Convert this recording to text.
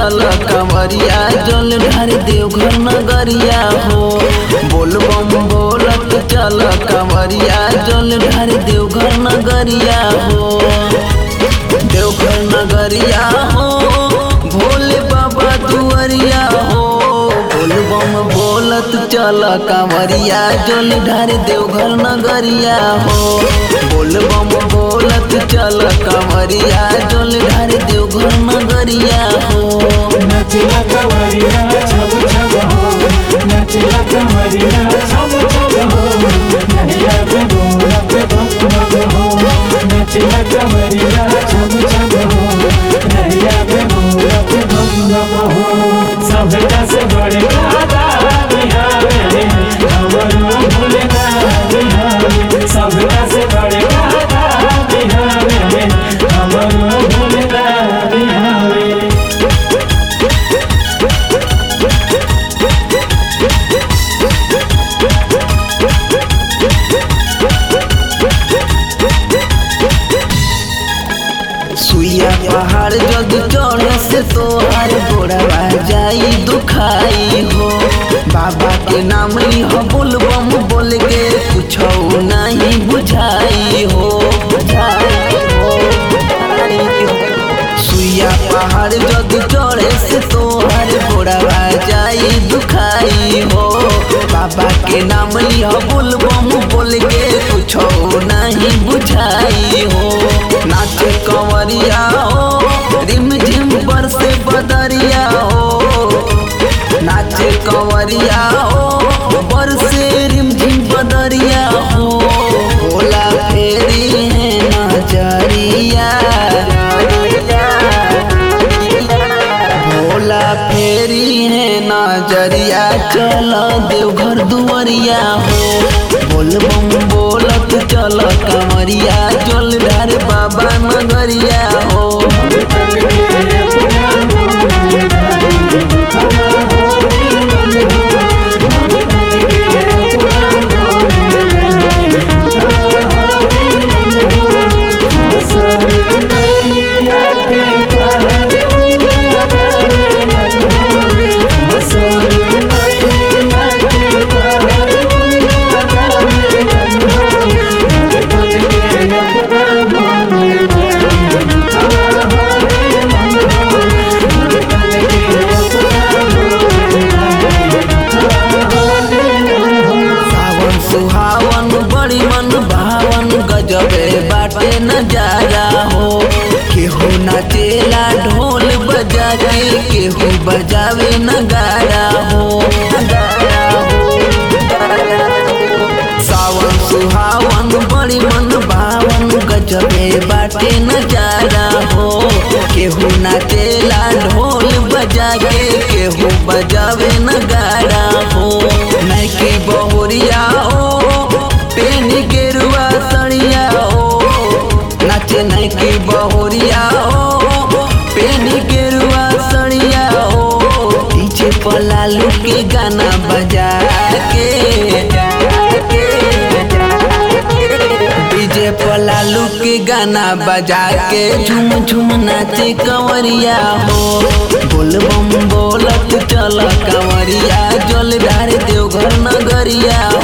चल कंवरिया जल ढार देवघर नगरिया हो बोल बम बोलत चल कंवरिया जल ढार देवघर नगरिया हो देवघर नगरिया हो भोले बाबा दुआरिया हो बोल बम बोलत चल कंवरिया जल ढार देवघर नगरिया हो बोल बम बोलत चल कंवरिया जल ढार देवघर नगरिया हो नचला कवरिया छब छब हो नचला कवरिया छब छब हो नैया पे गोरा पे भग भग हो नचला कवरिया छब छब हो नैया पे गोरा पे भग भग हो सबका से बड़े दादा बिहारे हमरो भूलना बिहारे सबका से बड़े दादा बिहारे हमरो भूलना बिहारे सुइया पहाड़ जग चढ़े से तोहार गोड़वा जाई दुखाई हो बाबा के नाम लिह बोल बम बोल के कुछ नहीं बुझाई हो बुझाई हो बुझाई हो। सुइया पहाड़ जग चढ़े से तोहार गोड़वा जाई दुखाई हो बाबा के नाम लिह बोल बम बोल के कुछ नहीं बुझाई हो नाच कंवरिया हो रिम झिम बरसे बदरिया हो नाच कंवरिया हो बरसे रिम झिम बदरिया हो भोला फेरी है नजरिया भोला फेरी है नजरिया चल देवघर दुआरिया हो बोल बम बोलत चल कमरिया चल ढार बाबा नगरिया हो सावन सुहावन बड़ी मन भावन गजबे बाटे नजारा हो केहू नाचेला ढोल बजा के केहू बजावे नगारा हो नगारा हो, नगारा हो। सावन सुहावन बड़ी मन भावन गजबे बाटे नजारा हो केहू नाचेला ढोल बजा के केहू बजावे नगारा हो नैकी बहुरिया हो पेन गेरुआ सड़िया हो नाचे नैकी बहुरिया हो पेन गेरुआ सड़िया हो डीजे पर लालू के गाना बजा के डीजे पर लालू के गाना बजा के झूम झूम नाचे कंवरिया हो बोल बम बोलत चल कंवरिया जल ढार देवघर नगरिया